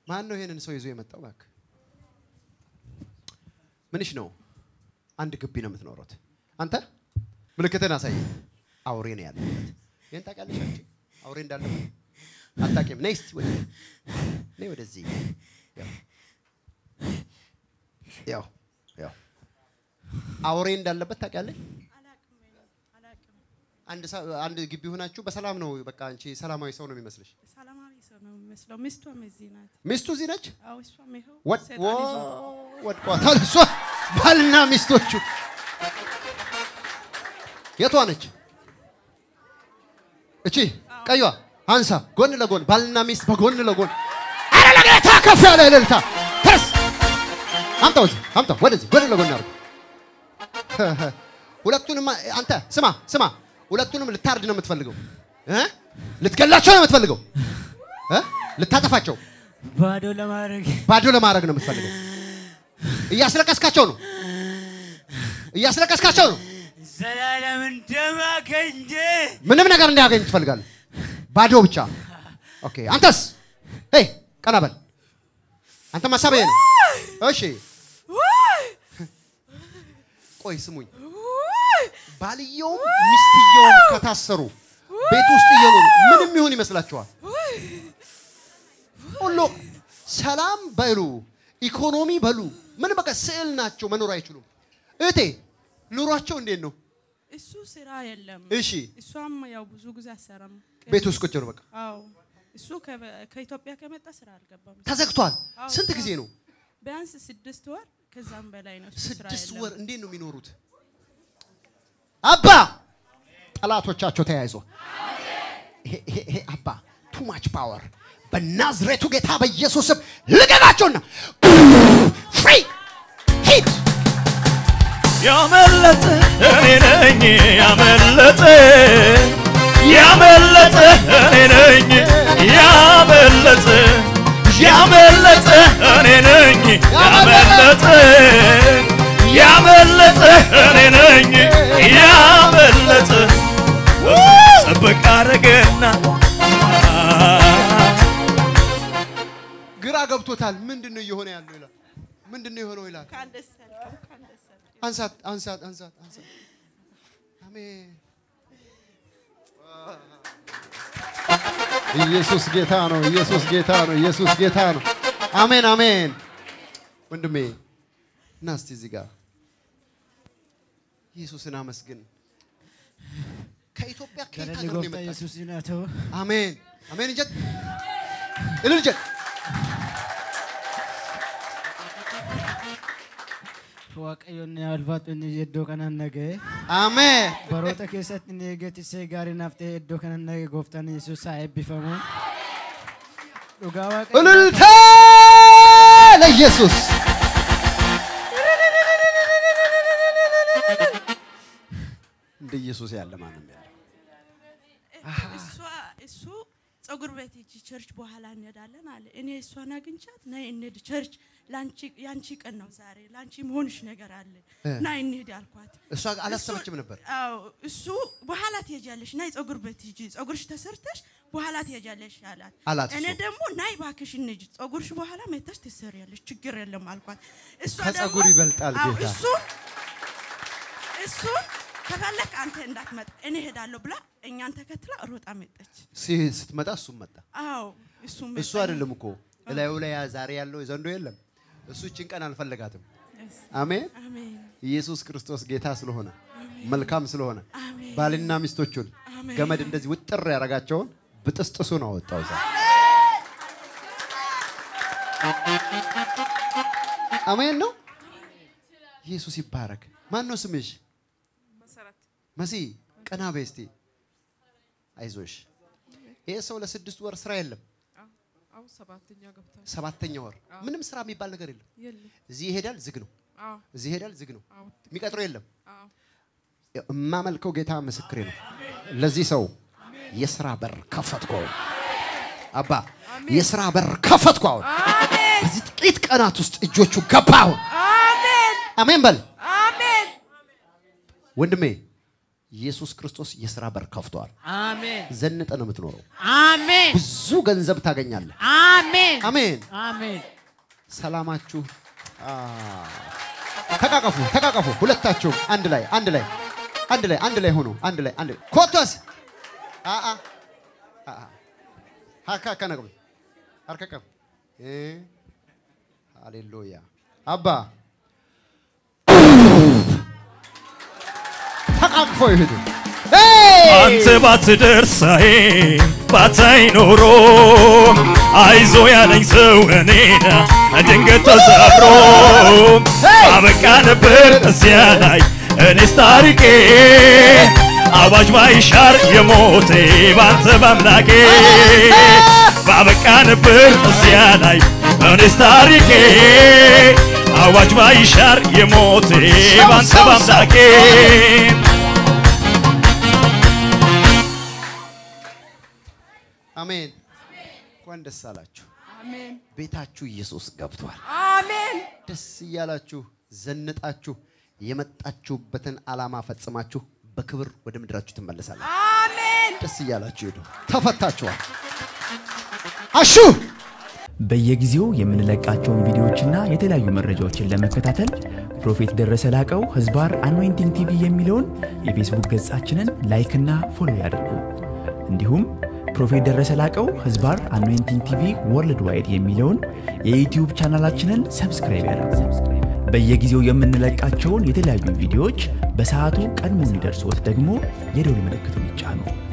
ማን ነው ይሄንን ሰው ይዞ የመጣው? እባክህ ምንሽ ነው? አንድ ግቢ ነው የምትኖሩት። አንተ ምልክትን አሳይ። አውሬ ነው ያለበት። ይህን ታውቂያለሽ አንቺ? አውሬ እንዳለበት አታውቂም? ነይ እስቲ ወደ ነይ ወደዚህ። ያው ያው ያው አውሬ እንዳለበት ታውቂያለሽ? አንድ ሰ- አንድ ግቢ ሆናችሁ በሰላም ነው በቃ አንቺ ሰላማዊ ሰው ነው የሚመስልሽ። ሰላማዊ ሰው ነው የሚመስለው። ሚስቷም እዚህ ናት። ሚስቱ እዚህ ነች። አዎ እሷም ይኸው ወድ ሰይጣን ዎ ይዞ ወድቋታል። እሷ ባልና ሚስቶቹ የቷ ነች? እቺ ቀይዋ አንሳ፣ ጎን ለጎን ባልና ሚስት በጎን ለጎን። አረ ለጌታ ከፍ ያለ እልልታ ተስ አምጣው፣ እዚህ አምጣው፣ ወደዚህ ጎን ለጎን አድርገው። ሁለቱንም አንተ ስማ ስማ፣ ሁለቱንም ልታርድ ነው የምትፈልገው እ ልትገላቸው ነው የምትፈልገው እ ልታጠፋቸው ባዶ ለማድረግ ባዶ ለማድረግ ነው የምትፈልገው። እያስለቀስካቸው ነው፣ እያስለቀስካቸው ነው። ዘላለም እንደማገኘ ምንም ነገር እንዳያገኝ ትፈልጋለህ። ባዶ ብቻ። ኦኬ። አንተስ ሄይ ቀና በል። አንተ ሀሳብ ይሄ ነው። እሺ ቆይ ስሙኝ። ባልየውም ሚስትየውም ከታሰሩ ቤት ውስጥ እየኖሩ ምንም ይሁን ይመስላችኋል? ሁሉ ሰላም በሉ ኢኮኖሚ በሉ ምን በቃ ስዕል ናቸው፣ መኖር አይችሉም። እህቴ ኑሯቸው እንዴት ነው? እሱ ስራ የለም። እሺ እሷም ያው ብዙ ጊዜ አሰራም። ቤት ውስጥ ቁጭ ነው በቃ አዎ እሱ ከበ- ከኢትዮጵያ ከመጣ ስራ አልገባም። ተዘግቷል። አዎ፣ ስንት ስራ- ጊዜ ነው? ቢያንስ ስድስት ወር ከዛም በላይ ነው። እሱ ስራ ስድስት የለም። ወር እንዴት ነው የሚኖሩት? አባ ጠላቶቻቸው ተያይዞ ይሄ ይሄ- ይሄ አባ ቱ ማች ፓወር በናዝሬቱ ጌታ በኢየሱስ ስም ልቀቃቸውና ፍሪ ሂድ ያመለጠ እኔ ነኝ ያመለጠ ያመለጠ እኔ ነኝ ያመለጠ ያመለጠ እኔ ነኝ ያመለጠ ያመለጠ እኔ ነኝ ያመለጠ ጥብቅ አረገና ግራ ገብቶታል። ምንድን ነው እየሆነ ያለው ይላል። ምንድን ነው የሆነው ይላል። እንኳን ደስ ያልከው፣ እንኳን ደስ ያልከው። አንሳት አንሳት አንሳት አንሳት። አሜን። ኢየሱስ ጌታ ነው። ኢየሱስ ጌታ ነው። ኢየሱስ ጌታ ነው። አሜን አሜን። ወንድሜ እና እስቲ እዚህ ጋር ኢየሱስን አመስግን። ከኢትዮጵያ ከየት ገለኒ ሀገር ነው ጎፍታ የመጣችው? ኢየሱስ ናቶ አሜን አሜን። እንጀት እልል እንጀት waaqayyoon alfaatu inni iddoo kanaan naga'e አሜን baroota keessatti inni eegatissee gaarii naaf ta'e iddoo kanaan naga'e gooftaan yesuus haa eebbifamu dhugaa waaqayyo እልልታ ለኢየሱስ እንደ ኢየሱስ ያለ ማንም ያለ እሷ እሱ ፀጉር ቤት ሂጂ ቸርች በኋላ እንሄዳለን አለ። እኔ እሷን አግኝቻት ነይ እንሂድ ቸርች ላንቺ ያንቺ ቀን ነው ዛሬ ላንቺ መሆንሽ ነገር አለ እ። ናይ እንሂድ አልኳት። እሷ አላሰበችም ነበር። አዎ እሱ በኋላ ትሄጃለሽ፣ ናይ ፀጉር ቤት ሂጂ፣ ፀጉርሽ ተሰርተሽ በኋላ ትሄጃለሽ አላት። አላት እኔ እሱ። ደግሞ ናይ እባክሽ እንሂድ፣ ፀጉርሽ በኋላ መተሽ ትሰሪያለሽ፣ ችግር የለም አልኳት። እሷ ከፀጉር ደግሞ- ይበልጣል አዎ፣ ጌታ። እሱ እሱ ከፈለክ አንተ እንዳትመጣ እኔ ሄዳለሁ ብላ እኛን ተከትላ ሮጣ መጣች። ሲ- ስትመጣ እሱም መጣ። አዎ እሱ እሱ አይደለም እኮ እላዩ ላይ ያ ዛሬ ያለው ዘንዶ የለም። እሱ እችን ቀን አልፈለጋትም። አሜን። አሜን ኢየሱስ ክርስቶስ ጌታ ስለሆነ መልካም ስለሆነ አሜን ባልና ሚስቶቹን አሜን። ገመድ እንደዚህ ውጥር ያደረጋቸውን ብጥስጥሱ ነው አወጣው። ዛ አሜን ነው። ኢየሱስ ይባረክ። ማን ነው ስምሽ? መሲ ቀና በይ እስቲ። አይዞሽ። ይሄ ሰው ለስድስት ወር ስራ የለም። አሁን ሰባተኛ ገብቷል። ሰባተኛ ወር ምንም ስራ የሚባል ነገር የለም። የለም። እዚህ ይሄዳል፣ ዝግ ነው። አዎ እዚህ ይሄዳል፣ ዝግ ነው። አዎ የሚቀጥረው የለም። አዎ የማመልከው ጌታ ምስክሬ ነው። ለዚህ ሰው የስራ በር ከፈትኩ። አሁን አባ የስራ በር ከፈትኩ። አሁን በዚህ ጥቂት ቀናት ውስጥ እጆቹ ገባ። አሁን አሜን አሜን በል አሜን ወንድሜ። ኢየሱስ ክርስቶስ የሥራ በር ከፍቷል። አሜን ዘንጠ ነው የምትኖረው። አሜን ብዙ ገንዘብ ታገኛለህ። አሜን አሜን። አሜን ሰላማችሁ አ፣ ተቃቀፉ፣ ተቃቀፉ። ሁለታችሁም አንድ ላይ አንድ ላይ አንድ ላይ አንድ ላይ ሆኖ አንድ ላይ አንድ ላይ ኮቶስ አ አ አ አ ሀካ ከነቅም አርከቀም እ ሃሌሉያ አባ ተቃቅፎ ይሄዱ አንተ ባትደርሳዬ ባታይ ኖሮ አይዞ ያለኝ ሰው እኔን ድንገት ተሰብሮ አበቃ ነበር እዚያ ላይ እኔስ ታሪኬ አዋጅ ባይሻር የሞቴ ባንተ በአምላኬ ባበቃ ነበር እዚያ ላይ እኔስ ታሪኬ አዋጅ ባይሻር የሞቴ ባንተ በአምላኬ አሜን። እንኳን ደስ አላችሁ። አሜን ቤታችሁ ኢየሱስ ገብቷል። አሜን ደስ እያላችሁ ዘንጣችሁ የመጣችሁበትን ዓላማ ፈጽማችሁ በክብር ወደ ምድራችሁ ትመለሳላችሁ። አሜን ደስ እያላችሁ ሄዱ። ተፈታችኋል። አሹ በየጊዜው የምንለቃቸውን ቪዲዮዎችና የተለያዩ መረጃዎችን ለመከታተል ፕሮፌት ደረሰ ላቀው ህዝባር አኖይንቲንግ ቲቪ የሚለውን የፌስቡክ ገጻችንን ላይክና ፎሎ ያድርጉ። እንዲሁም ፕሮፌት ደረሰ ላቀው ህዝባር አኖይንቲንግ ቲቪ ወርልድ ዋይድ የሚለውን የዩትዩብ ቻናላችንን ሰብስክራይብ ያድርጉ። በየጊዜው የምንለቃቸውን የተለያዩ ቪዲዮዎች በሰዓቱ ቀድሞ እንዲደርሶት ደግሞ የደውል ምልክቱን ይጫኑ።